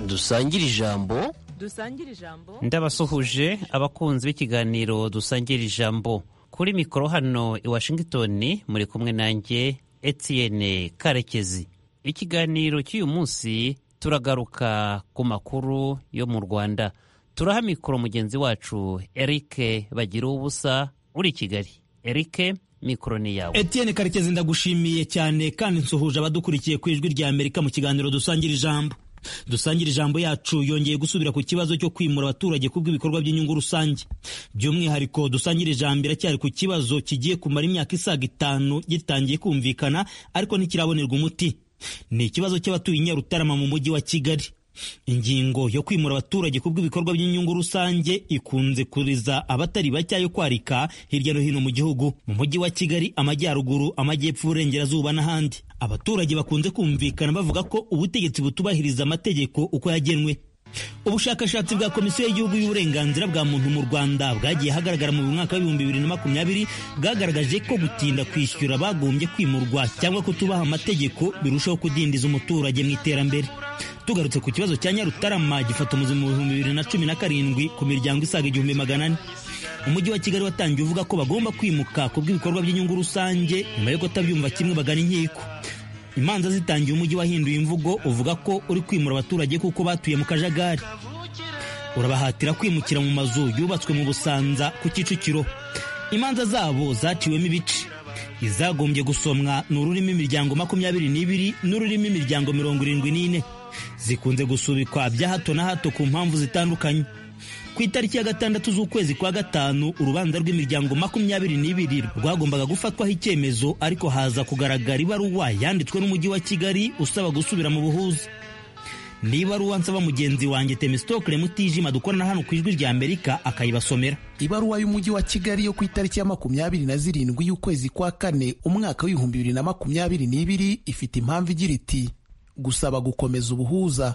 dusangire ijambo dusangire ijambo ndabasuhuje abakunzi b'ikiganiro dusangira ijambo kuri mikoro hano i washington muri kumwe nanjye etienne karekezi ikiganiro cy'uyu munsi turagaruka ku makuru yo mu rwanda turaha mikoro mugenzi wacu eric bagira ubusa uri i kigali eric mikoro ni yawe Etienne Karekezi ndagushimiye cyane kandi nsuhuje abadukurikiye ku ijwi rya Amerika mu kiganiro dusangira ijambo dusangira ijambo yacu yongeye gusubira ku kibazo cyo kwimura abaturage ku bw'ibikorwa by'inyungu rusange by'umwihariko dusangira ijambo iracyari ku kibazo kigiye kumara imyaka isaga itanu gitangiye kumvikana ariko ntikirabonerwa umuti ni ikibazo cy'abatuye i Nyarutarama mu mujyi wa Kigali ingingo yo kwimura abaturage ku bw'ibikorwa by'inyungu rusange ikunze kuriza abatari bake yo kwarika hirya no hino mu gihugu mu mujyi wa kigali amajyaruguru amajyepfo uburengerazuba n'ahandi abaturage bakunze kumvikana bavuga ko ubutegetsi butubahiriza amategeko uko yagenwe ubushakashatsi bwa komisiyo y'igihugu y'uburenganzira bwa muntu mu rwanda bwagiye hagaragara mu mwaka w'ibihumbi bibiri na makumyabiri bwagaragaje ko gutinda kwishyura bagombye kwimurwa cyangwa kutubaha amategeko birushaho kudindiza umuturage mu iterambere tugarutse ku kibazo cya nyarutarama gifata umuzi mu bihumbi bibiri na cumi na karindwi ku miryango isaga igihumbi magana ane umujyi wa kigali watangiye uvuga ko bagomba kwimuka ku bw'ibikorwa by'inyungu rusange nyuma yo kutabyumva kimwe bagana inkiko imanza zitangiye umujyi wahinduye imvugo uvuga ko uri kwimura abaturage kuko batuye mu kajagari urabahatira kwimukira mu mazu yubatswe mu busanza ku kicukiro imanza zabo zaciwemo ibice izagombye gusomwa ni ururimi imiryango makumyabiri n'ibiri n'ururimi imiryango mirongo irindwi n'ine zikunze gusubikwa bya hato na hato ku mpamvu zitandukanye ku itariki ya gatandatu z'ukwezi kwa gatanu urubanza rw'imiryango makumyabiri n'ibiri rwagombaga gufatwaho icyemezo ariko haza kugaragara ibaruwa yanditswe n'umujyi wa kigali usaba gusubira mu buhuza ni ibaruwa nsaba mugenzi wanjye temisitokire mutijima dukorana hano ku ijwi rya amerika akayibasomera ibaruwa y'umujyi wa kigali yo ku itariki ya makumyabiri na zirindwi y'ukwezi kwa kane umwaka w'ibihumbi bibiri na makumyabiri n'ibiri ifite impamvu igira iti gusaba gukomeza ubuhuza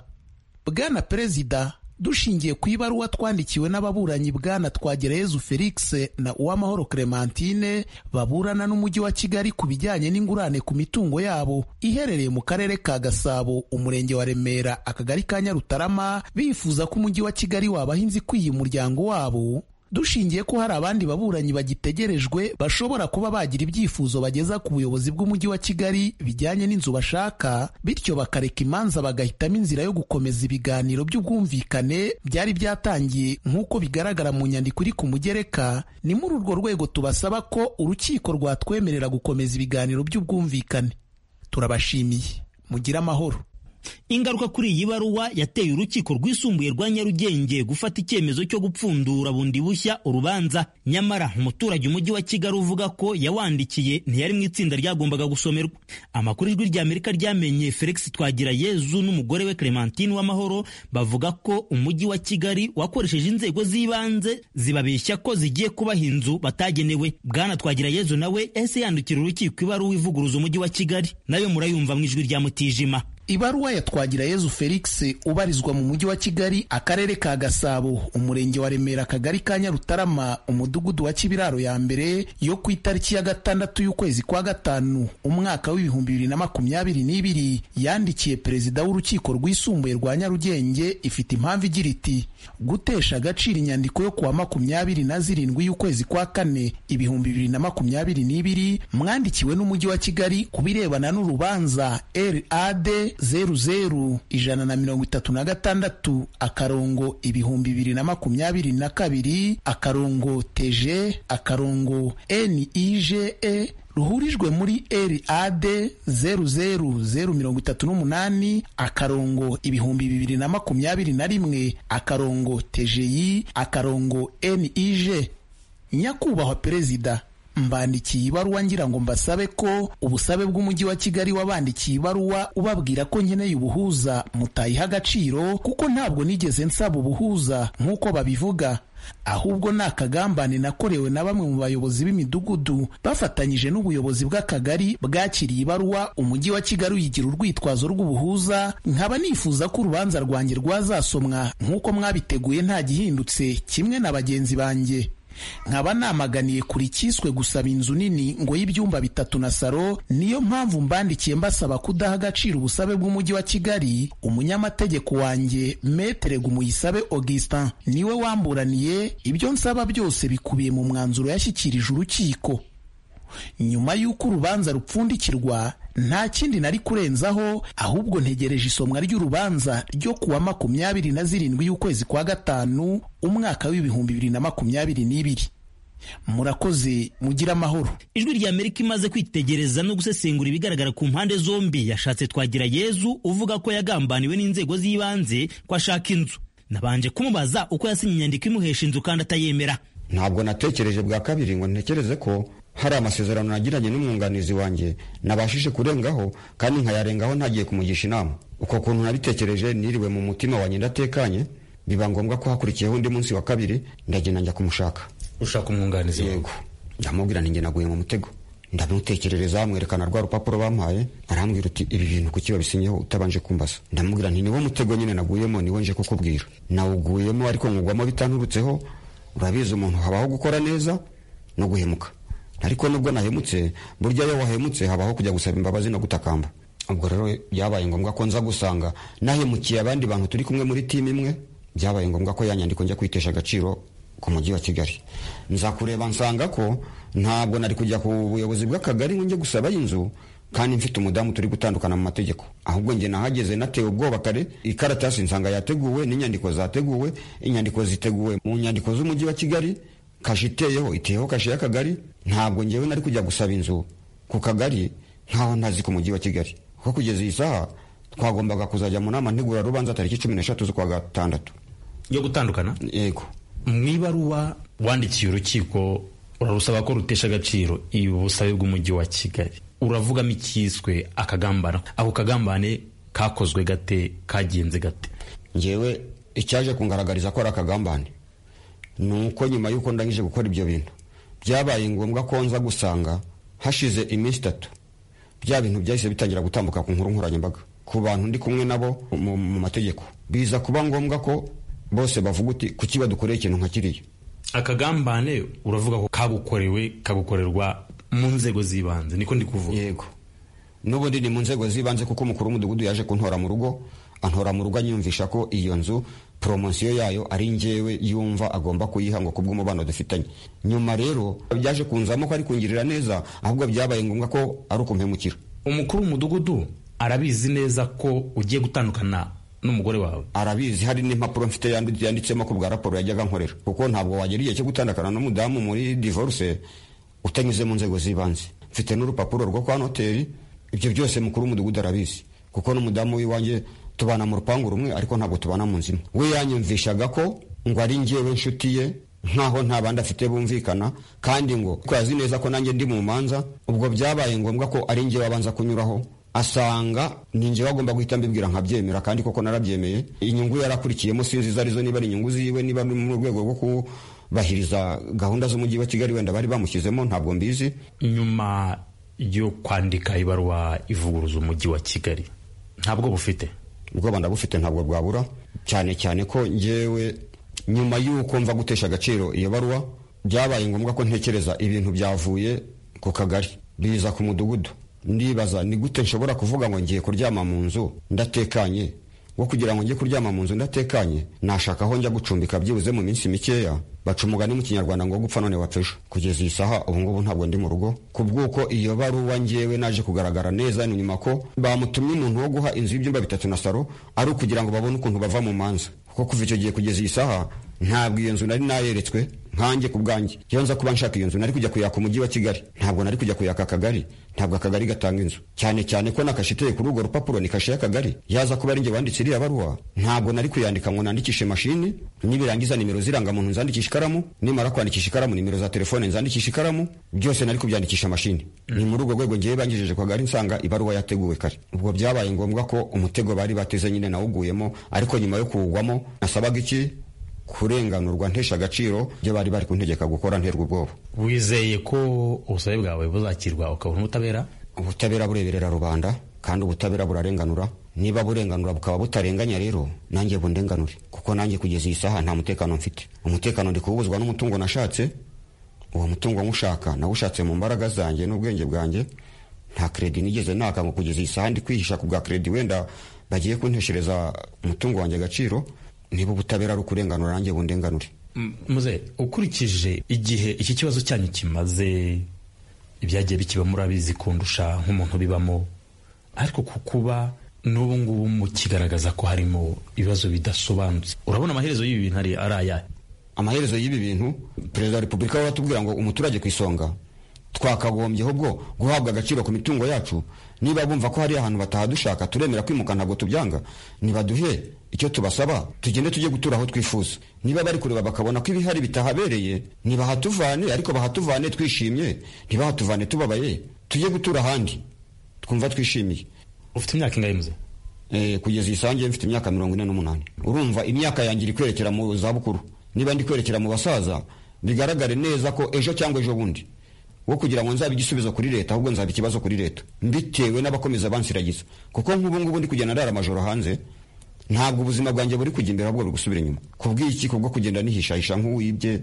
bwana perezida dushingiye ku ibaruwa twandikiwe n'ababuranyi bwana twagereyezu felix na uwamahoro clementine baburana n'umujyi wa kigali ku bijyanye n'ingurane ku mitungo yabo iherereye mu karere ka gasabo umurenge wa remera akagari ka nyarutarama bifuza ko umujyi wa kigali wabaha inzu ikwiye umuryango wabo dushingiye ko hari abandi baburanyi bagitegerejwe bashobora kuba bagira ibyifuzo bageza ku buyobozi bw'umujyi wa kigali bijyanye n'inzu bashaka bityo bakareka imanza bagahitamo inzira yo gukomeza ibiganiro by'ubwumvikane byari byatangiye nk'uko bigaragara mu nyandiko iri ku mugereka ni muri urwo rwego tubasaba ko urukiko rwatwemerera gukomeza ibiganiro by'ubwumvikane turabashimiye mugire amahoro ingaruka kuri iyi baruwa yateye urukiko rwisumbuye rwa nyarugenge gufata icyemezo cyo gupfundura bundi bushya urubanza nyamara umuturage umujyi wa kigali uvuga ko yawandikiye ntiyari mu itsinda ryagombaga gusomerwa amakuru ijwi rya amerika ryamenye felix twagira yezu n'umugore we clementine w'amahoro bavuga ko umujyi wa kigali wakoresheje inzego z'ibanze zibabeshya ko zigiye kubaha inzu batagenewe bwana twagira yezu nawe ese yandikira urukiko ibaruwa ivuguruza umujyi wa kigali nayo murayumva mu ijwi rya mutijima ibaruwa ya Twagirayezu Felix ubarizwa mu mujyi wa Kigali akarere ka Gasabo umurenge wa Remera akagari ka Nyarutarama umudugudu wa Kibiraro ya mbere yo ku itariki ya gatandatu y'ukwezi kwa gatanu umwaka w'ibihumbi bibiri na makumyabiri n'ibiri yandikiye perezida w'urukiko rwisumbuye rwa Nyarugenge ifite impamvu igira iti gutesha agaciro inyandiko yo kuwa makumyabiri na zirindwi y'ukwezi kwa kane ibihumbi bibiri na makumyabiri n'ibiri mwandikiwe n'umujyi wa Kigali ku birebana n'urubanza RAD zeru zeru ijana na mirongo itatu na gatandatu akarongo ibihumbi bibiri na makumyabiri na kabiri akarongo teje akarongo nije ruhurijwe muri rad zeru zeru zeru mirongo itatu n'umunani akarongo ibihumbi bibiri na makumyabiri na rimwe akarongo tejeyi akarongo nije nyakubahwa perezida mbandikiye ibaruwa ngira ngo mbasabe ko ubusabe bw'umujyi wa kigali wabandikiye ibaruwa ubabwira ko nkeneye ubuhuza mutayiha agaciro kuko ntabwo nigeze nsaba ubuhuza nk'uko babivuga ahubwo ni akagambane nakorewe na bamwe mu bayobozi b'imidugudu bafatanyije n'ubuyobozi bw'akagari bwakiriye ibaruwa umujyi wa kigali uyigira urwitwazo rw'ubuhuza nkaba nifuza ko urubanza rwanjye rwazasomwa nk'uko mwabiteguye nta gihindutse kimwe na bagenzi banjye nkaba namaganiye kuri cyiswe gusaba inzu nini ngo y'ibyumba bitatu na saro niyo mpamvu mbandikiye mbasaba kudaha agaciro ubusabe bw'umujyi wa kigali umunyamategeko wanjye metere gumuyisabe augustin niwe wamburaniye ibyo nsaba byose bikubiye mu mwanzuro yashyikirije urukiko nyuma y'uko urubanza rupfundikirwa nta kindi nari kurenzaho ahubwo ntegereje isomwa ry'urubanza ryo kuwa makumyabiri na zirindwi y'ukwezi kwa gatanu umwaka w'ibihumbi bibiri na makumyabiri n'ibiri murakoze mugire amahoro ijwi rya amerika imaze kwitegereza no gusesengura ibigaragara ku mpande zombi yashatse twagira yezu uvuga ko yagambaniwe n'inzego z'ibanze ko ashaka inzu nabanje kumubaza uko yasinye inyandiko imuhesha inzu kandi atayemera ntabwo natekereje bwa kabiri ngo ntekereze ko hari amasezerano nagiranye n'umwunganizi wanjye nabashije kurengaho kandi nkayarengaho ntagiye kumugisha inama uko kuntu nabitekereje niriwe mu mutima wanjye ndatekanye biba ngombwa ko hakurikiyeho undi munsi wa kabiri ndagenda njya kumushaka ushaka umwunganizi yego ndamubwira ninjye naguye mu mutego ndamutekerereza mwerekana rwa rupapuro bampaye arambwira uti ibi bintu kuki babisinyeho utabanje kumbaza ndamubwira nti niwo mutego nyine naguyemo niwo nje kukubwira nawuguyemo ariko nkugwamo bitanturutseho urabizi umuntu habaho gukora neza no guhemuka ariko nubwo nahemutse burya iyo wahemutse habaho kujya gusaba imbabazi no gutakamba ubwo rero byabaye ngombwa ko nza gusanga nahemukiye abandi bantu turi kumwe muri timu imwe byabaye ngombwa ko yanyandiko njya kwitesha agaciro ku mujyi wa kigali nza kureba nsanga ko ntabwo nari kujya ku buyobozi bw'akagari ngo njye gusabayo inzu kandi mfite umudamu turi gutandukana mu mategeko ahubwo njye nahageze natewe ubwoba kare ikaratasi nsanga yateguwe n'inyandiko zateguwe inyandiko ziteguwe mu nyandiko z'umujyi wa kigali kashe iteyeho iteyeho kashe y'akagari ntabwo ngewe nari kujya gusaba inzu ku kagari nkaho ntazi ku mujyi wa kigali kuko kugeza iyi saha twagombaga kuzajya mu nama ntegurarubanza tariki cumi n'eshatu z'ukwa gatandatu yo gutandukana yego mu ibaruwa wandikiye urukiko urarusaba ko rutesha agaciro ubusabe bw'umujyi wa kigali uravugamo icyiswe akagambana ako kagambane kakozwe gate kagenze gate ngewe icyaje kungaragariza ko ari akagambane ni uko nyuma y'uko ndangije gukora ibyo bintu byabaye ngombwa ko nza gusanga hashize iminsi itatu bya bintu byahise bitangira gutambuka ku nkuru nkoranyambaga ku bantu ndi kumwe nabo mu mategeko biza kuba ngombwa ko bose bavuga uti kuki badukoreye ikintu nka kiriya akagambane uravuga ko kagukorewe kagukorerwa mu nzego z'ibanze niko ndi kuvuga yego n'ubundi ni mu nzego z'ibanze kuko umukuru w'umudugudu yaje kuntora mu rugo antora mu rugo anyumvisha ko iyo nzu poromosiyo yayo ari ngewe yumva agomba kuyiha ngo kubw'umubano dufitanye nyuma rero byaje kunzamo ko ari kungirira neza ahubwo byabaye ngombwa ko ari ukumpemukira umukuru w'umudugudu arabizi neza ko ugiye gutandukana n'umugore wawe arabizi hari n'impapuro mfite yanditsemo ko bwa raporo yajyaga nkorera kuko ntabwo wagira igihe cyo gutandukana n'umudamu muri divorce utanyuze mu nzego z'ibanze mfite n'urupapuro rwo kwa noteri ibyo byose mukuru w'umudugudu arabizi kuko n'umudamu w'iwanjye tubana mu rupangu rumwe ariko ntabwo tubana mu nzima we yanyumvishaga ko ngo ari ngewe nshuti ye nkaho nta bandi afite bumvikana kandi ngo ko azi neza ko nanjye ndi mu manza ubwo byabaye ngombwa ko ari ngewe abanza kunyuraho asanga ni ngewe agomba guhita mbibwira nkabyemera kandi koko narabyemeye inyungu yarakurikiyemo sinzi izo arizo niba ari inyungu ziwe niba ari mu rwego rwo kubahiriza gahunda z'umujyi wa kigali wenda bari bamushyizemo ntabwo mbizi nyuma yo kwandika ibaruwa ivuguruza umujyi wa kigali ntabwo bufite ubwoba ndabufite ntabwo bwabura cyane cyane ko ngewe nyuma y'uko mva gutesha agaciro iyo baruwa byabaye ngombwa ko ntekereza ibintu byavuye ku kagari biza ku mudugudu ndibaza ni gute nshobora kuvuga ngo ngiye kuryama mu nzu ndatekanye wo kugira ngo njye kuryama mu nzu ndatekanye nashaka aho njya gucumbika byibuze mu minsi mikeya baca umugani mu kinyarwanda ngo gupfa none wapfa ejo kugeza iyi saha ubungubu ntabwo ndi mu rugo kubw'uko iyo baruwa ngewe naje kugaragara neza ni nyuma ko bamutumye umuntu wo guha inzu y'ibyumba bitatu na saro ari ukugira ngo babone ukuntu bava mu manza kuko kuva icyo gihe kugeza iyi saha ntabwo iyo nzu nari nayeretswe nkanjye ku bwanjye iyo nza kuba nshaka iyo nzu nari kujya kuyaka umujyi wa kigali ntabwo nari kujya kuyaka akagari ntabwo akagari gatanga inzu cyane cyane ko nakashe iteye kuri urwo rupapuro ni kashe y'akagari yaza kuba ari njye wanditse iriya baruwa ntabwo nari kuyandika ngo nandikishe mashini nibirangiza nimero z'irangamuntu nzandikisha ikaramu nimara kwandikisha ikaramu nimero za telefone nzandikisha ikaramu byose nari kubyandikisha mashini ni muri urwo rwego ngewe bangejeje kwa gari nsanga ibaruwa yateguwe kare ubwo byabaye ngombwa ko umutego bari bateze nyine nawuguyemo ariko nyuma yo kuwugwamo nasabaga iki kurenganurwa ntesha agaciro ibyo bari bari kuntegeka gukora nterwa ubwoba wizeye ko ubusabe bwawe buzakirwa ukabona ubutabera ubutabera bureberera rubanda kandi ubutabera burarenganura niba burenganura bukaba butarenganya rero nanjye bundenganure kuko nanjye kugeza iyi saha nta mutekano mfite umutekano ndi kuwubuzwa n'umutungo nashatse uwo mutungo nywushaka nawushatse mu mbaraga zanjye n'ubwenge bwanjye nta kredi nigeze naka ngo kugeza iyi saha ndi kwihisha ku bwa kredi wenda bagiye kunteshereza umutungo wanjye agaciro niba ubutabera ari ukurenganura nanjye bundenganure muze ukurikije igihe iki kibazo cyanyu kimaze ibyagiye bikibamo urabizi kundusha nk'umuntu bibamo ariko ku kuba n'ubu ngubu mukigaragaza ko harimo ibibazo bidasobanutse urabona amaherezo y'ibi bintu ari ayahe amaherezo y'ibi bintu perezida wa repubulika we aratubwira ngo umuturage ku isonga twakagombyeho bwo guhabwa agaciro ku mitungo yacu niba bumva ko hari ahantu batahadushaka turemera kwimuka ntabwo tubyanga nibaduhe icyo tubasaba tugende tujye gutura aho twifuza niba bari kureba bakabona ko ibihari bitahabereye ntibahatuvane ariko bahatuvane twishimye ntibahatuvane tubabaye tujye gutura ahandi twumva twishimiye ufite imyaka ingahe muze Eh, kugeza iyi sange mfite imyaka mirongo ine n'umunani urumva imyaka yanjye iri kwerekera mu zabukuru niba ndi kwerekera mu basaza bigaragare neza ko ejo cyangwa ejo bundi wo kugira ngo nzabe igisubizo kuri leta ahubwo nzaba ikibazo kuri leta mbitewe n'abakomeza bansiragiza kuko nk'ubu ngubu ndi kugenda ndara amajoro hanze ntabwo ubuzima bwanjye buri kujya imbere ahubwo buri gusubira inyuma kubw'iki kubwo kugenda nihishahisha nk'uwibye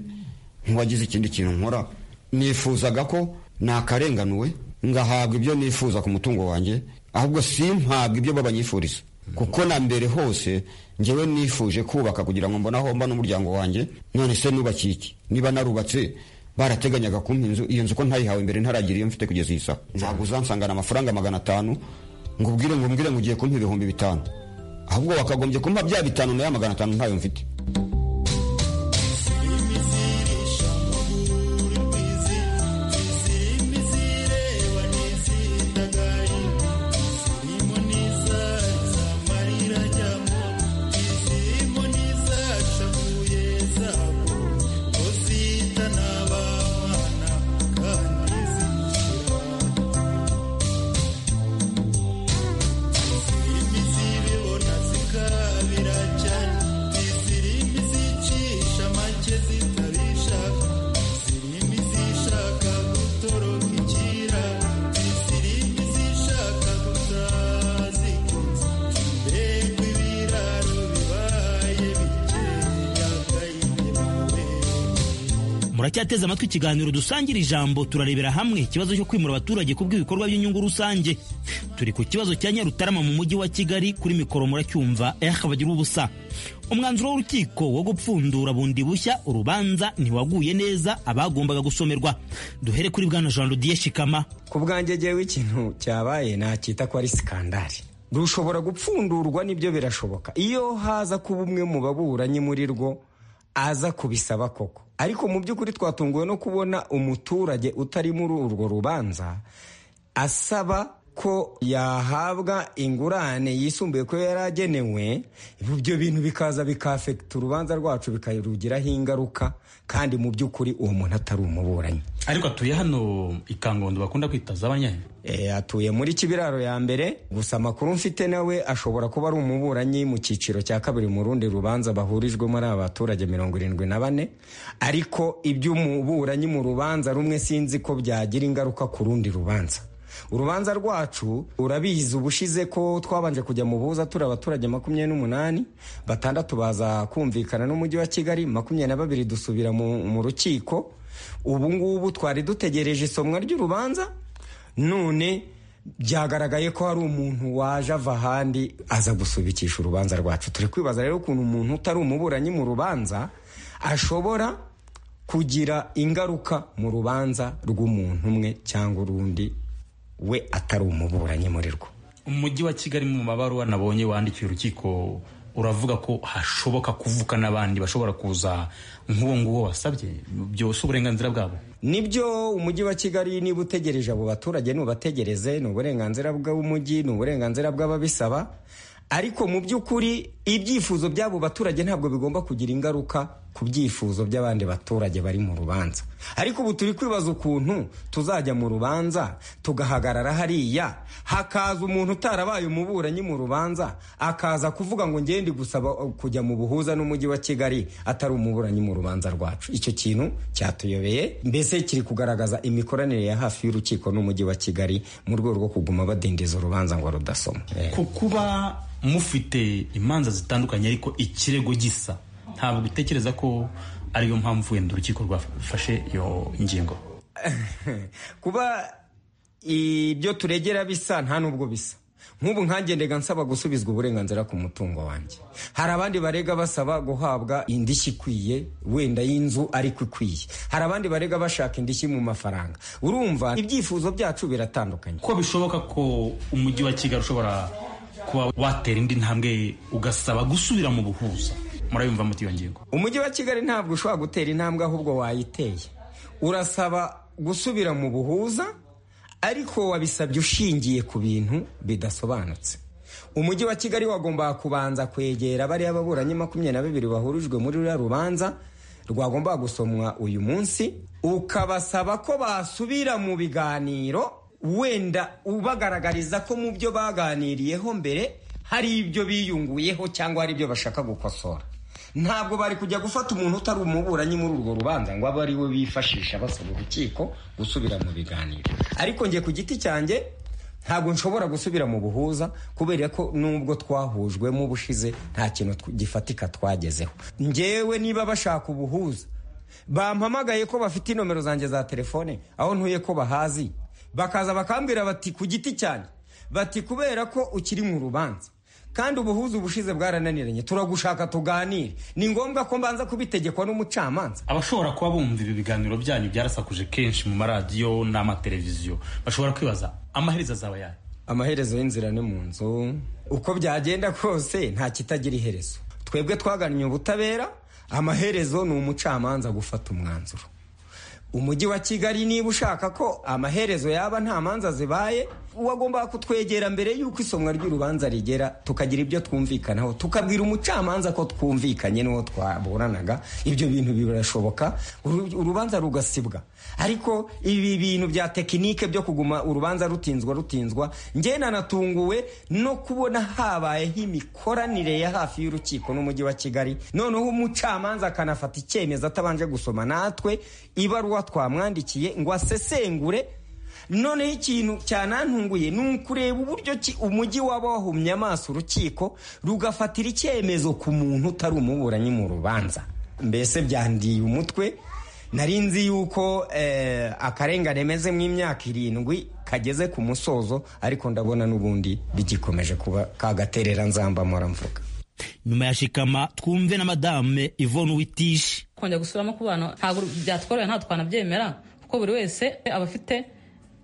nk'uwagize ikindi kintu nkora nifuzaga ko nakarenganuwe ngahabwa ibyo nifuza ku mutungo wanjye ahubwo simpabwa ibyo babanyifuriza kuko na mbere hose ngewe nifuje kubaka kugira ngo mbone aho mba n'umuryango wanjye none se nubakiye iki niba narubatse barateganyaga kumpa inzu iyo nzu ko ntayihawe mbere ntaragira iyo mfite kugeza iyi saha ntabwo uzansangana amafaranga magana atanu ngo ubwire ngo mbwire ngo ugiye kumpa ibihumbi bitanu ahubwo wakagombye kumpa bya bitanu na ya magana atanu ntayo mfite muracyateze amatwi ikiganiro dusangira ijambo turarebera hamwe ikibazo cyo kwimura abaturage ku bw'ibikorwa by'inyungu rusange turi ku kibazo cya nyarutarama mu mujyi wa kigali kuri mikoro muracyumva ehe bagira ubusa umwanzuro w'urukiko wo gupfundura bundi bushya urubanza ntiwaguye neza abagombaga gusomerwa duhere kuri bwana jean rodiye shikama ku bwanjye ngewe ikintu cyabaye nacyita ko ari sikandari rushobora gupfundurwa n'ibyo birashoboka iyo haza kuba umwe mu baburanyi muri rwo aza kubisaba koko ariko mu by'ukuri twatunguwe no kubona umuturage utari muri urwo rubanza asaba ko yahabwa ingurane yisumbuye ko yari agenewe ibyo bintu bikaza bikafekita urubanza rwacu bikarugiraho ingaruka kandi mu by'ukuri uwo muntu atari umuburanyi ariko atuye hano ikangondo bakunda kwita z'abanyahe E, atuye muri kibiraro ya mbere gusa amakuru mfite nawe ashobora kuba ari umuburanyi mu cyiciro cya kabiri mu rundi rubanza bahurijwemo ari abaturage mirongo irindwi na bane ariko iby'umuburanyi mu rubanza rumwe sinzi ko byagira ingaruka ku rundi rubanza urubanza rwacu urabizi ubushize ko twabanje kujya mu buza turi abaturage makumyabiri n'umunani batandatu baza kumvikana n'umujyi wa kigali makumyabiri na babiri dusubira mu, mu rukiko ubu ngubu twari dutegereje isomwa ry'urubanza none byagaragaye ko hari umuntu waje ava ahandi aza gusubikisha urubanza rwacu turi kwibaza rero ukuntu umuntu utari umuburanyi mu rubanza ashobora kugira ingaruka mu rubanza rw'umuntu umwe cyangwa urundi we atari umuburanyi muri rwo umujyi wa kigali mu mabaruwa nabonye wandikiye urukiko uravuga ko hashoboka kuvuka n'abandi bashobora kuza nk'uwo nguwo wasabye byose uburenganzira bwabo nibyo umujyi wa kigali niba utegereje abo baturage nubategereze ni uburenganzira bw'umujyi ni uburenganzira bw'ababisaba ariko mu by'ukuri ibyifuzo by'abo baturage ntabwo bigomba kugira ingaruka ku byifuzo by'abandi baturage bari mu rubanza ariko ubu turi kwibaza ukuntu tuzajya mu rubanza tugahagarara hariya hakaza umuntu utarabaye umuburanyi mu rubanza akaza kuvuga ngo ngende gusaba kujya mu buhuza n'umujyi wa kigali atari umuburanyi mu rubanza rwacu icyo kintu cyatuyobeye mbese kiri kugaragaza imikoranire ya hafi y'urukiko n'umujyi wa kigali mu rwego rwo kuguma badindiza urubanza ngo rudasoma ku kuba mufite imanza zitandukanye ariko ikirego gisa ntabwo utekereza ko ariyo mpamvu wenda urukiko rwafashe iyo ngingo kuba ibyo turegera bisa nta n'ubwo bisa nk'ubu nkangendega nsaba gusubizwa uburenganzira ku mutungo wanjye hari abandi barega basaba guhabwa indishyi ikwiye wenda y'inzu ariko ikwiye hari abandi barega bashaka indishyi mu mafaranga urumva ibyifuzo byacu biratandukanye ko bishoboka ko umujyi wa kigali ushobora kuba watera indi ntambwe ugasaba gusubira mu buhuza murayumva muti iyo ngingo umujyi wa kigali ntabwo ushobora gutera intambwe ahubwo wayiteye urasaba gusubira mu buhuza ariko wabisabye ushingiye ku bintu bidasobanutse umujyi wa kigali wagombaga kubanza kwegera bariya baburanyi makumyabiri na babiri bahurijwe muri ruriya rubanza rwagombaga gusomwa uyu munsi ukabasaba ko basubira mu biganiro wenda ubagaragariza ko mu byo baganiriyeho mbere hari ibyo biyunguyeho cyangwa hari ibyo bashaka gukosora ntabwo bari kujya gufata umuntu utari umuburanyi muri urwo rubanza ngo abe ari we bifashisha basaba urukiko gusubira mu biganiro ariko njye ku giti cyanjye ntabwo nshobora gusubira mu buhuza kubera ko nubwo twahujwemo ubushize nta kintu gifatika twagezeho ngewe niba bashaka ubuhuza bampamagaye ko bafite inomero zanjye za telefone aho ntuye ko bahazi bakaza bakambwira bati ku giti cyanjye bati kubera ko ukiri mu rubanza kandi ubuhuza ubushize bwarananiranye turagushaka tuganire ni ngombwa ko mbanza kubitegekwa n'umucamanza abashobora kuba bumva ibi biganiro byanyu byarasakuje kenshi mu maradiyo n'amateleviziyo bashobora kwibaza amaherezo azaba yayo amaherezo y'inzira ni mu nzu uko byagenda kose nta kitagira iherezo twebwe twagannye ubutabera amaherezo ni umucamanza gufata umwanzuro umujyi wa kigali niba ushaka ko amaherezo yaba nta manza zibaye wagomba kutwegera mbere y'uko isomwa ry'urubanza rigera tukagira ibyo twumvikanaho tukabwira umucamanza ko twumvikanye n'uwo twaburanaga ibyo bintu birashoboka urubanza rugasibwa ariko ibi bintu bya tekinike byo kuguma urubanza rutinzwa rutinzwa njye nanatunguwe no kubona habayeho imikoranire ya hafi y'urukiko n'umujyi wa kigali noneho umucamanza akanafata icyemezo atabanje gusoma natwe ibaruwa twamwandikiye ngo asesengure noneho ikintu cyanantunguye ni ukureba uburyo umujyi waba wahumye amaso urukiko rugafatira icyemezo ku muntu utari umuburanyi mu rubanza mbese byandiye umutwe nari nzi yuko akarengane meze mu imyaka irindwi kageze ku musozo ariko ndabona n'ubundi bigikomeje kuba kagaterera nzamba mpora mvuga nyuma ya shikama twumve na madame ivone witishi kongera gusubiramo ku bana ntabwo byatworohera ntabwo twanabyemera kuko buri wese aba afite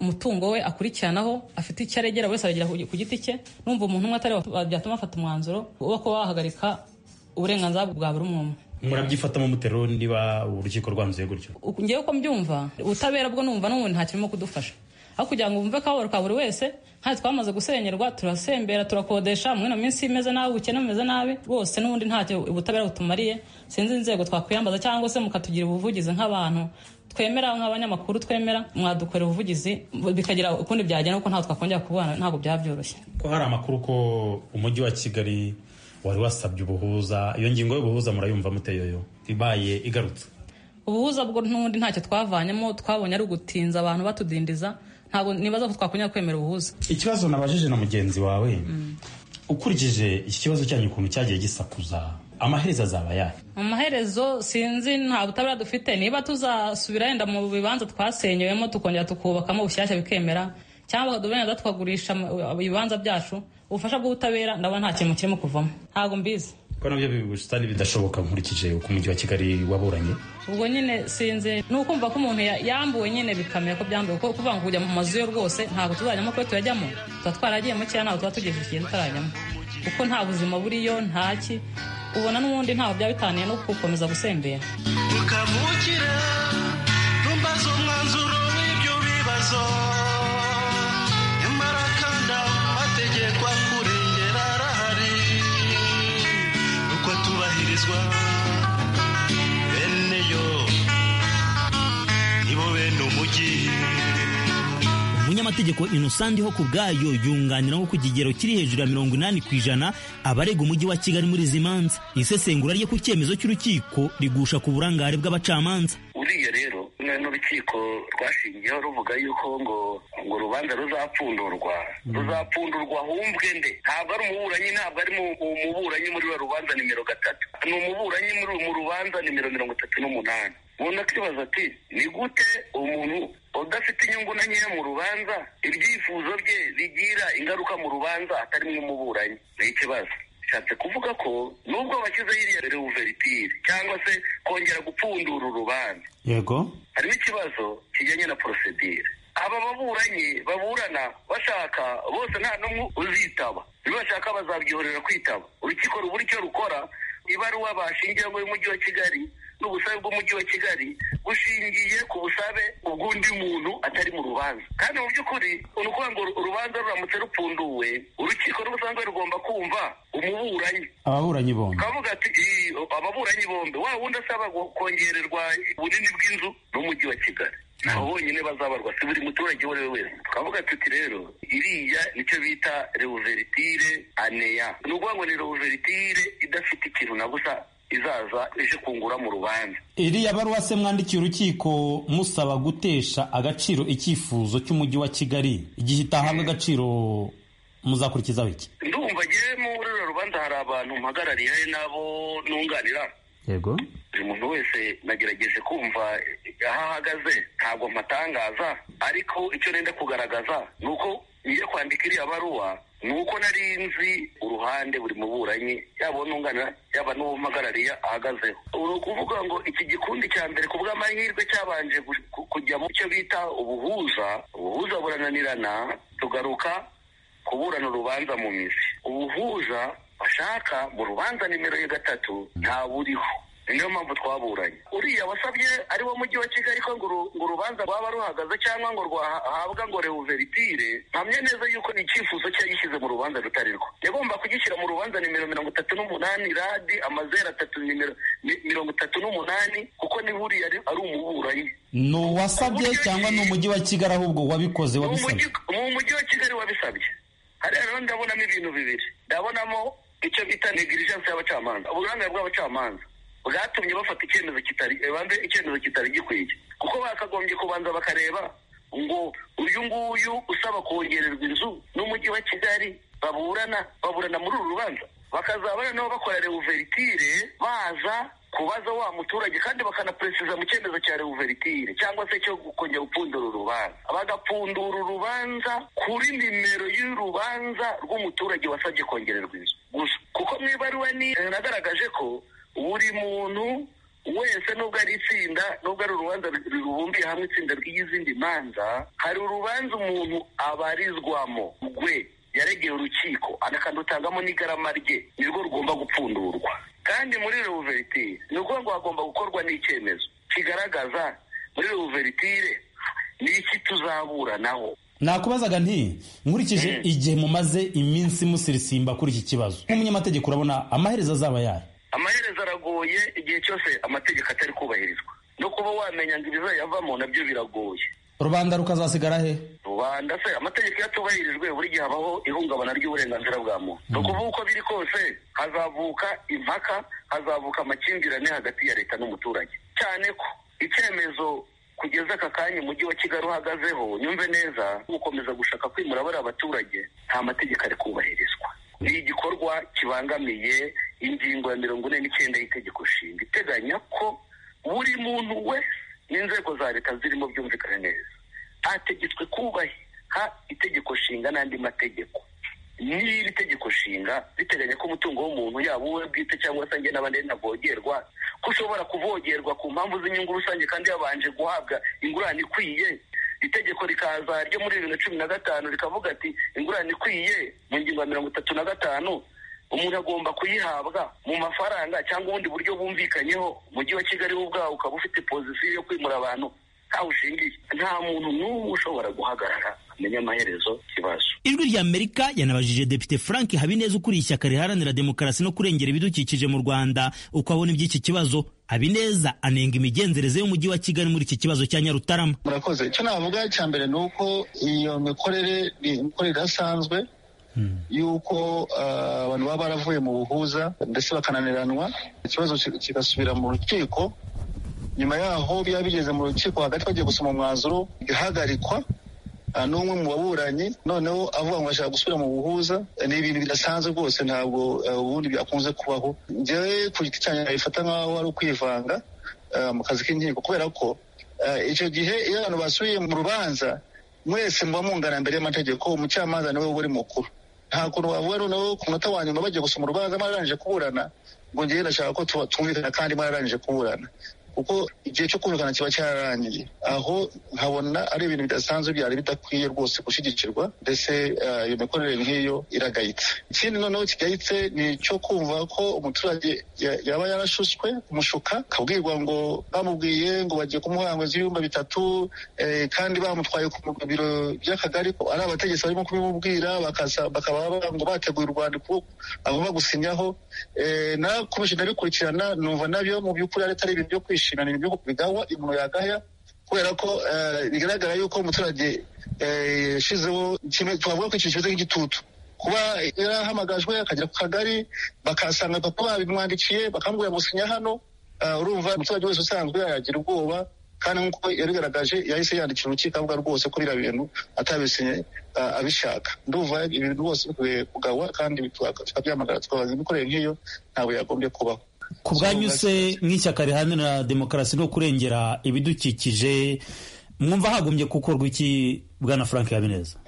umutungo we akurikiranaho afite icyo aregera buri wese aragera ku giti cye numva umuntu umwe atari byatuma afata umwanzuro wo kuba wahagarika uburenganzira bwa buri umwe umwe murabyifatamo mutero niba urukiko rwanzuye gutyo ngewe uko mbyumva ubutabera bwo numva n'ubundi nta kirimo kudufasha aho kugira ngo wumve akababaro ka buri wese nta twamaze gusenyerwa turasembera turakodesha muri ino minsi imeze nabi ubukene bumeze nabi rwose n'ubundi ntacyo ubutabera butumariye sinzi inzego twakwiyambaza cyangwa se mukatugira ubuvugizi nk'abantu twemera nk'abanyamakuru twemera mwadukorera ubuvugizi bikagira ukundi byagenda kuko ntabwo twakongera kubana ntabwo byaba byoroshye ko hari amakuru ko umujyi wa kigali wari wasabye ubuhuza iyo ngingo y'ubuhuza murayumva muteyoyo ibaye igarutse ubuhuza bwo n'ubundi ntacyo twavanyemo twabonye ari ugutinza abantu batudindiza ntabwo nibaza ko twakongera kwemera ubuhuza ikibazo nabajije na mugenzi wawe ukurikije iki kibazo cyanyu ukuntu cyagiye gisakuza amaherezo azaba yayo amaherezo sinzi nta butabera dufite niba tuzasubira yenda mu bibanza twasenyewemo tukongera tukubakamo bushyashya bikemera cyangwa bakaduha tukagurisha ibibanza byacu ubufasha bw'ubutabera ndabona nta kintu kirimo kuvamo ntabwo mbizi ko nabyo bibusitani bidashoboka nkurikije uko umujyi wa kigali waburanye ubwo nyine sinzi ni ukumva ko umuntu yambuwe nyine bikamera ko byambuwe kuko kuvuga ngo kujya mu mazu yo rwose ntabwo tuzajyamo kuko turajyamo tuba twaragiyemo cyangwa ntabwo tuba tugejeje igihe tutarajyamo kuko nta buzima buriyo ntaki ubona n'ubundi ntaho byaba bitaniye no gukomeza gusembera tukavukira ntumbaze umwanzuro w'ibyo bibazo nyamara kandi amategeko akurengera arahari uko tubahirizwa bene yo nibo bene umujyi umunyamategeko inosandi ho ku bwayo yunganira nko ku kigero kiri hejuru ya mirongo inani ku ijana abarega umujyi wa kigali muri izi manza isesengura rye ku cyemezo cy'urukiko rigusha ku burangare bw'abacamanza uriya rero n'urukiko rwashingiyeho ruvuga yuko ngo ngo urubanza ruzapfundurwa ruzapfundurwa humvwe nde ntabwo ari umuburanyi ntabwo ari mu- mu- umuburanyi muri ruriya rubanza nimero gatatu ni umuburanyi muri mu rubanza nimero mirongo itatu n'umunani umuntu akibaza ati ni gute umuntu udafite inyungu na nkeya mu rubanza ibyifuzo bye bigira ingaruka mu rubanza atari nk'umuburanyi ni ikibazo bishatse kuvuga ko nubwo bashyizeho iriya reuveritire cyangwa se kongera gupfundura urubanza yego harimo ikibazo kijyanye na porosedire aba baburanyi baburana bashaka bose nta n'umwe uzitaba ibyo bashaka bazabyihorera kwitaba urukiko rubura icyo rukora ibaruwa bashingiyeho y'umujyi wa kigali n'ubusabe bw'umujyi wa kigali bushingiye ku busabe ubw'undi muntu atari mu rubanza kandi mu by'ukuri ni ukuvuga ngo urubanza ruramutse rupfunduwe urukiko rusanzwe rugomba kumva umuburanyi ababuranyi bombi kavuga ati "Ii, ababuranyi bombi wa wundi asaba ngo kongererwa ubunini bw'inzu n'umujyi wa kigali aho bonyine bazabarwa si buri muturage uwo ari we wese tukavuga tuti rero iriya nicyo bita reuveritire aneya ni ukuvuga ngo ni reuveritire idafite ikintu na busa izaza ije kungura mu rubanza iriya baruwa se mwandikiye urukiko musaba gutesha agaciro icyifuzo cy'umujyi wa kigali igihe itahabwa agaciro muzakurikizaho iki ndumva ngewe muri ruriya rubanza hari abantu mpagarariye n'abo nunganira yego buri muntu wese nagerageje kumva aho ahagaze ntabwo mpatangaza ariko icyo nenda kugaragaza ni uko ngiye kwandika iriya baruwa ni uko nari nzi uruhande buri muburanyi yaba uwo nunganira yaba n'uwo mpagarariya ahagazeho ni ukuvuga ngo iki gikundi cya mbere ku bw'amahirwe cyabanje gu- ku- kujya mu cyo bita ubuhuza ubuhuza burananirana tugaruka kuburana urubanza mu mizi ubuhuza bashaka mu rubanza nimero ya gatatu ntaburiho niyo mpamvu twaburanye uriya wasabye ari wo mujyi wa kigali ko ngo uru- ngo urubanza rwaba ruhagaze cyangwa ngo rwahabwa ngo reuveritire mpamye neza yuko ni icyifuzo cye yishyize mu rubanza rutari rwo yagomba kugishyira mu rubanza nimero mirongo itatu n'umunani radi amazeru atatu nimero mi- mirongo itatu n'umunani kuko niba uriya ari ari umuburanyi ni uwasabye cyangwa ni umujyi wa kigali ahubwo wabikoze mu mujyi wabisabye mu mujyi wa kigali wabisabye hariya rero ndabonamo ibintu bibiri ndabonamo icyo bita negligence y'abacamanza uburangare bw'abacamanza bwatumye bafata icyemezo kitari eh, banze icyemezo kitari gikwiye kuko bakagombye kubanza bakareba ngo uyu nguyu usaba kongererwa inzu n'umujyi wa kigali baburana baburana muri uru rubanza bakazabana nabo bakora reuveritire baza kubaza wa muturage kandi bakanaperesiza mu cyemezo cya reuveritire cyangwa se cyo kongera gupfundura urubanza bagapfundura urubanza kuri nimero y'urubanza rw'umuturage wasabye kongererwa inzu gusa kuko mu ibaruwa ni eh, nagaragaje ko buri muntu wese nubwo ari itsinda nubwo ari urubanza rubumbiye hamwe itsinda ry'izindi manza hari urubanza umuntu abarizwamo rwe yaregeye urukiko anakanutangamo n'igarama rye nirwo rugomba gupfundurwa kandi muri reuveritire ni ukuvuga ngo hagomba gukorwa n'icyemezo kigaragaza muri reuveritire ni iki tuzaburanaho nakubazaga nti nkurikije igihe mumaze iminsi musirisimba kuri iki kibazo nk'umunyamategeko urabona amaherezo azaba yayo amaherezo aragoye igihe cyose amategeko atari kubahirizwa no kuba wamenya ngo ibizayavamo nabyo biragoye rubanda rukazasigara he rubanda se amategeko iyo atubahirijwe buri gihe habaho ihungabana ry'uburenganzira bwa muntu ni ukuvuga uko biri kose hazavuka impaka hazavuka amakimbirane hagati ya leta n'umuturage cyane ko icyemezo kugeza aka kanya umujyi wa kigali uhagazeho nyumve neza gukomeza gushaka kwimura bariya abaturage nta mategeko ari kubahirizwa ni igikorwa kibangamiye ingingo ya mirongo ine n'icyenda y'itegeko nshinga iteganya ko buri muntu wese n'inzego za leta zirimo byumvikane neza hategetswe kubaha itegeko nshinga n'andi mategeko n'iri tegeko nshinga riteganya ko umutungo w'umuntu yaba uwe bwite cyangwa se njye n'abandi ntavogerwa ko ushobora kuvogerwa ku mpamvu z'inyungu rusange kandi yabanje guhabwa ingurane ikwiye itegeko rikaza ryo muri bibiri na cumi na gatanu rikavuga ati ingurane ikwiye mu ngingo ya mirongo itatu na gatanu umuntu agomba kuyihabwa mu mafaranga cyangwa ubundi buryo bumvikanyeho umujyi wa kigali wo ubwawo ukaba ufite pozisiyo yo kwimura abantu ntawe ushingiye nta muntu n'umwe ushobora guhagarara amenya amaherezo ikibazo ijwi rya amerika yanabajije depite frank habineza ukuriye ishyaka riharanira demokarasi no kurengera ibidukikije mu rwanda uko abona iby'iki kibazo habineza anenga imigenzereze y'umujyi wa kigali muri iki kibazo cya nyarutarama murakoze icyo navuga cya mbere ni uko iyo mikorere ni imikorere idasanzwe y'uko ah, abantu baba baravuye mu buhuza ndetse bakananiranwa ikibazo ki- kigasubira mu rukiko nyuma yaho biba bigeze mu rukiko hagati bagiye gusoma umwanzuro igahagarikwa ah, n'umwe mu baburanyi noneho avuga ngo ashaka gusubira mu buhuza ni ibintu bidasanzwe rwose ntabwo eh, ubundi byakunze kubaho njyewe ku giti cyanjye nabifata nk'aho ari ukwivanga ah, mu kazi k'inkiko kubera ko ah, icyo gihe iyo abantu basubiye mu rubanza mwese muba mungana mbere y'amategeko umucamanza niwe uba uri mukuru nta kuntu wavuga noneho ku munota wa nyuma bagiye gusoma urubanza mwararangije kuburana ngo njyewe ndashaka ko tuba- twumvikana kandi mwararangije kuburana kuko igihe cyo kumvikana kiba cyararangiye aho nkabona ari ibintu bidasanzwe byari bidakwiye rwose gushyigikirwa ndetse eh, iyo mikorere nk'iyo iragayitse ikindi noneho kigayitse ni icyo kumva ko umuturage ya- yaba yarashutswe umushuka akabwirwa ngo bamubwiye ngo bagiye kumuha ngo z'ibihumbi bitatu eh, kandi bamutwaye ku mu biro by'akagari ko ari abategetsi barimo kubimubwira bakaza- bakaba bavuga ngo bateguye u rwanda kuko agomba gusinyaho Eh, nakomeje ndabikurikirana numva nabyo mu by'ukuri ari atari ibintu byo kwishimira ni ibintu byo bigawa umuntu yagaya kubera ko eh, bigaragara yuko umuturage eh, yashizeho kimwe- twavuga ko ikintu kimeze nk'igitutu kuba yarahamagajwe akagera ku kagari bakasanga papa babimwandikiye bakamubwira ngo sinya hano Ah, urumva umuturage wese usanzwe yagira ubwoba kandi nk'uko yabigaragaje yahise yandikira urukiko avuga rwose ko biriya bintu atabisinye ah, abishaka ndumva ibintu rwose bikwiye kugawa kandi bitu- tukabyamagana tukabaza imikorere nk'iyo ntabwo yagombye kubaho ku bwanyu se nk'ishyaka riharanira demokarasi no kurengera ibidukikije mwumva hagombye gukorwa iki bwana frank habineza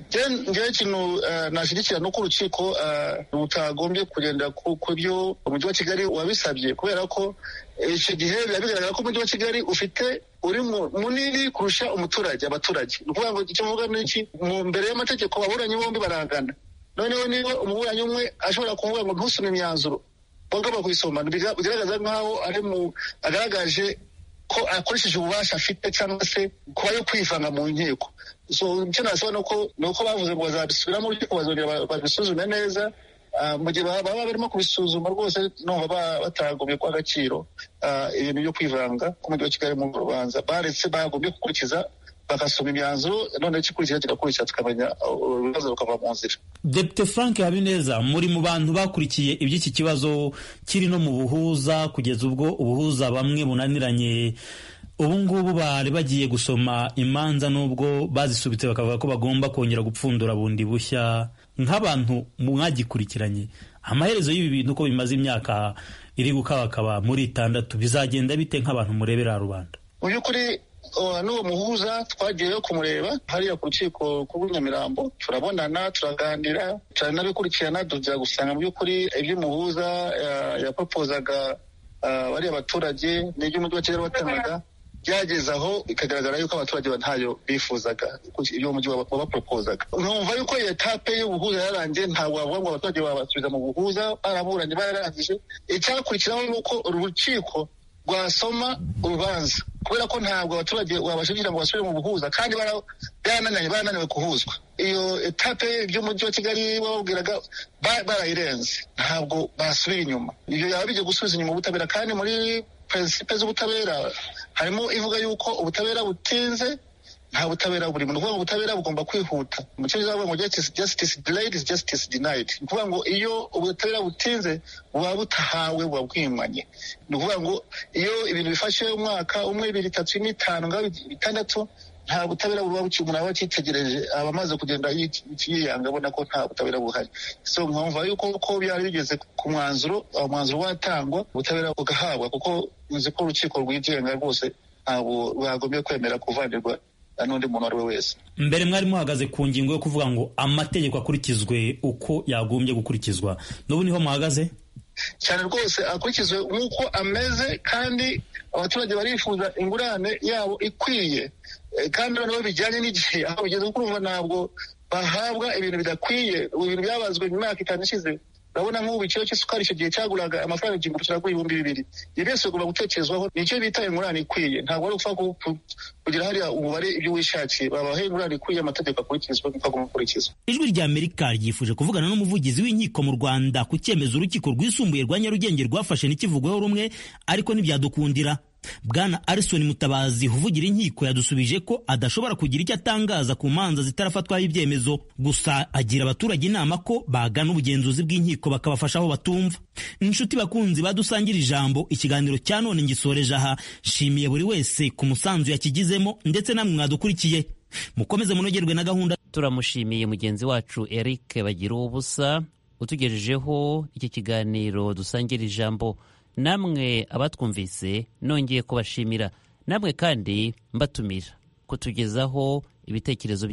ngewe ikintu eh, nashyigikira ni uko urukiko eh, rutagombye kugendera ku ku byo umujyi wa kigali wabisabye kubera ko icyo gihe biba bigaragara ko umujyi wa kigali ufite uri mu- munini kurusha umuturage abaturage ni ukuvuga ngo icyo mvuga ni iki mu mbere y'amategeko ababuranyi bombi barangana noneho niba umuburanyi umwe ashobora kuvuga ngo ntusome imyanzuro bagomba kuyisoma biga- bigaragaza nk'aho ari mu agaragaje ko akoresheje ububasha afite cyangwa se kuba yo kwivanga mu nkiko so icyo nasaba ni uko ni uko bavuze ngo bazabisubiramo urukiko bazongera ba- babisuzume neza Ah, mu gihe baba baba barimo kubisuzuma rwose numva ba- batagombye guha agaciro ah, ibintu byo kwivanga k'umujyi wa kigali mu rubanza baretse bagombye gukurikiza bagasoma imyanzuro noneho igikurikira kigakurikira tukamenya uh, urubanza rukava mu nzira depite frank habineza muri mu bantu bakurikiye iby'iki kibazo kiri no mu buhuza kugeza ubwo ubuhuza bamwe bunaniranye ubu ngubu bari bagiye gusoma imanza n'ubwo bazisubitse bakavuga ko bagomba kongera gupfundura bundi bushya nk'abantu mwagikurikiranye amaherezo y'ibi bintu uko bimaze imyaka iri gukabakaba muri itandatu bizagenda bite nk'abantu murebera rubanda mu by'ukuri uh, n'uwo muhuza twagiyeyo kumureba hariya ku rukiko rw'u nyamirambo turabonana turaganira turanabikurikirana tuza gusanga mu by'ukuri iby'umuhuza uh, yapropozaga uh, bariya baturage n'iby'umujyi wa kigali watangaga byageze aho bikagaragara yuko abaturage ba- ntayo bifuzaga ibyo umujyi waba- wabapropozaga numva yuko iyo etape y'ubuhuza yarangiye ntabwo wavuga ngo abaturage babasubiza mu buhuza baraburanye bararangije icyakurikiraho ni uko urukiko rwasoma urubanza kubera ko ntabwo abaturage wabashinjira ngo basubire mu buhuza kandi bara- barananiranye barananiwe kuhuzwa iyo etape by'umujyi wa kigali bababwiraga ba- barayirenze ntabwo basubira inyuma ibyo yaba bijya gusubiza inyuma ubutabera kandi muri prinsipe z'ubutabera harimo ivuga yuko ubutabera butinze nta butabera burimo ni ukuvuga ngo ubutabera bugomba kwihuta mu cyongereza bavuga ngo justice justice delayed is justice denied ni ukuvuga ngo iyo ubutabera butinze buba butahawe buba bwimanye ni ukuvuga ngo iyo ibintu bifashe umwaka umwe ibiri itatu ine itanu ngaho bitandatu nta butabera buba buki umuntu aba akitegereje aba amaze kugenda yi- yiyanga abona ko nta butabera buhari so nkumva yuko ko byari bigeze ku mwanzuro uwo mwanzuro watangwa ubutabera bugahabwa kuko nzi ko urukiko rwigenga rwose ntabwo bagombye kwemera kuvanirwa na n'undi muntu uwo ari we wese mbere mwari muhagaze ku ngingo yo kuvuga ngo amategeko akurikizwe uko yagombye gukurikizwa n'ubu niho muhagaze cyane rwose akurikizwe nk'uko ameze kandi abaturage barifuza ingurane yabo ikwiye Eh, kandi noneho bijyanye n'igihe aho bigeze kuko urumva ntabwo bahabwa ibintu bidakwiye ubu bintu byabazwe mu myaka itanu ishize urabona nk'ubu igiciro cy'isukari icyo gihe cyaguraga amafaranga igihumbi kiragura ibihumbi bibiri ibi byose bigomba gutekerezwaho ni icyo bita ingurane ikwiye ntabwo ari upfa ku- ku- kugira hariya umubare ibyo wishakiye babahe ingurane ikwiye amategeko akurikizwa nk'uko agomba gukurikizwa ijwi rya amerika ryifuje kuvugana n'umuvugizi w'inkiko mu rwanda ku cyemezo urukiko rwisumbuye rwa nyarugenge rwafashe ntikivugweho rumwe ariko ntibyadukundira bwana arison mutabazi uvugira inkiko yadusubije ko adashobora kugira icyo atangaza ku manza zitarafatwaho ibyemezo gusa agira abaturage inama ko bagana ubugenzuzi bw'inkiko bakabafasha aho batumva inshuti bakunzi badusangira ijambo ikiganiro cya none ngisoreje aha nshimiye buri wese ku musanzu yakigizemo ndetse namwe mwadukurikiye mukomeze munogerwe na gahunda turamushimiye mugenzi wacu eric bagira ubusa utugejejeho iki kiganiro dusangira ijambo namwe abatwumvise nongeye kubashimira namwe kandi mbatumira kutugezaho ibitekerezo bya